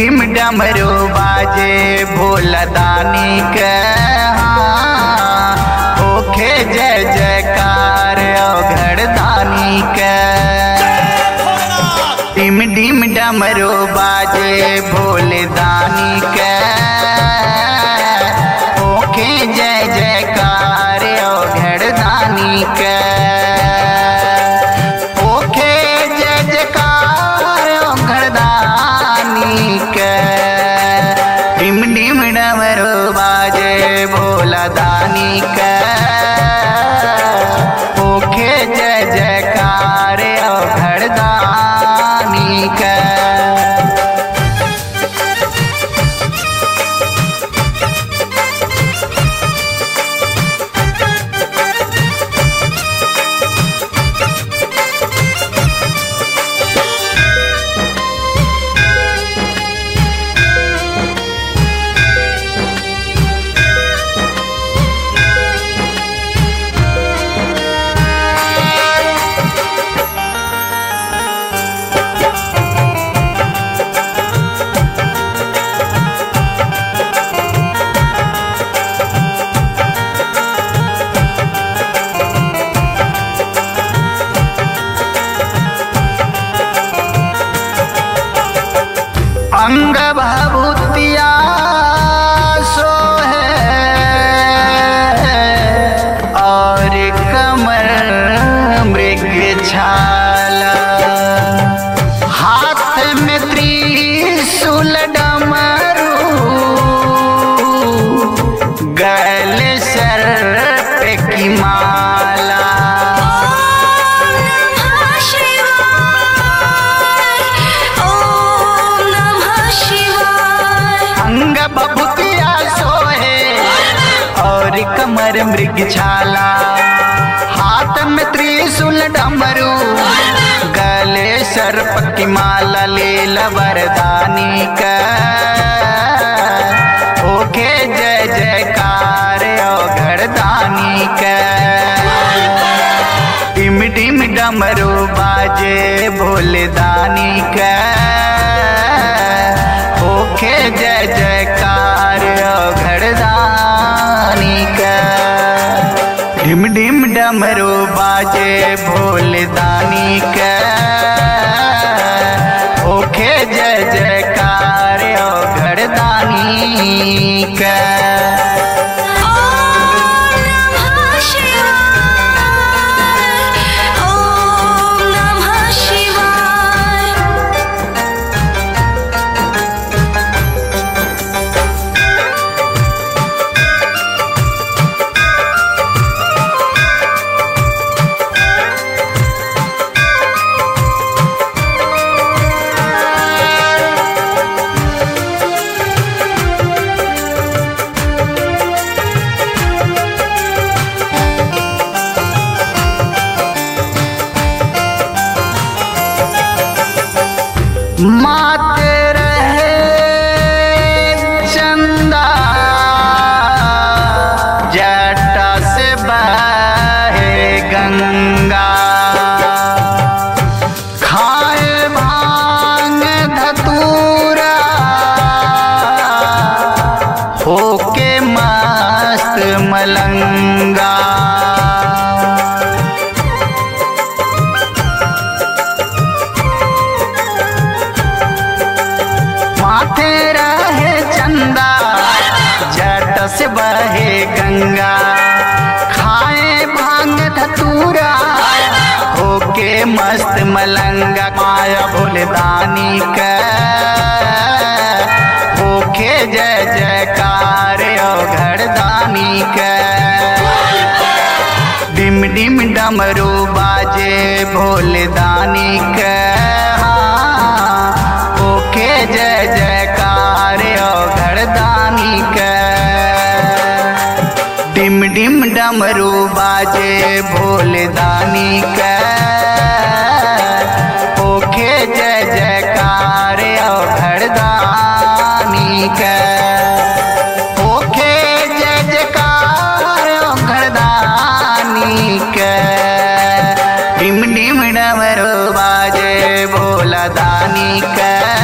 डिम डमरू बाजे भोला दानी के हाँ, होखे जय जयकार अवघड़ दानी के डिम डिम डमरू बाजे भोले दानी के होखे जय जयकार अवघड़ दानी के होखे जय जयकार अवघड़ दानी के डिम डिम डमरू बाजे भोला दानी के होखे जय जयकार अवघड़ दानी के अंग भभूतिया सोहे और कमर मृग छाला हाथ में त्रिशूल डमरू गल सर पे की माला नमः शिवाय ओम नमः शिवाय अंग बबुतिया सोहे और कमर मृग छाला हाथ में त्रिशूल डमरू गले सर्प की माला लील वरदानी का ओके जय जयकार ओ घरदानी का टिम टिम डमरू बाजे भोले दानी का ओके जय जयकार ओ घरदानी का ढिम ढिम डमरू बाजे भोले दानी का ओके जय जयकार ओ घरदानी का ओम नमः शिवाय ओम नमः शिवाय माते रहे चंदा जटा से बहे गंगा खाए भांग धतूरा होके मस्त मलंगा माथे रहे चंदा जट से बहे गंगा खाए भांग धतूरा होके मस्त मलंगा माया भोले दानी का होके जय जयकार ओ घरदानी का डिम डिम डमरू बाजे भोले दानी के हाँ, ओके जय जयकार ओ घरदानी के डिम डिम डमरू बाजे भोले दानी के ओके जय जयकार ओ घरदानी के ओके जय जयकार ओ घरदानी के डिम डिम डमरू बाजे भोला दानी के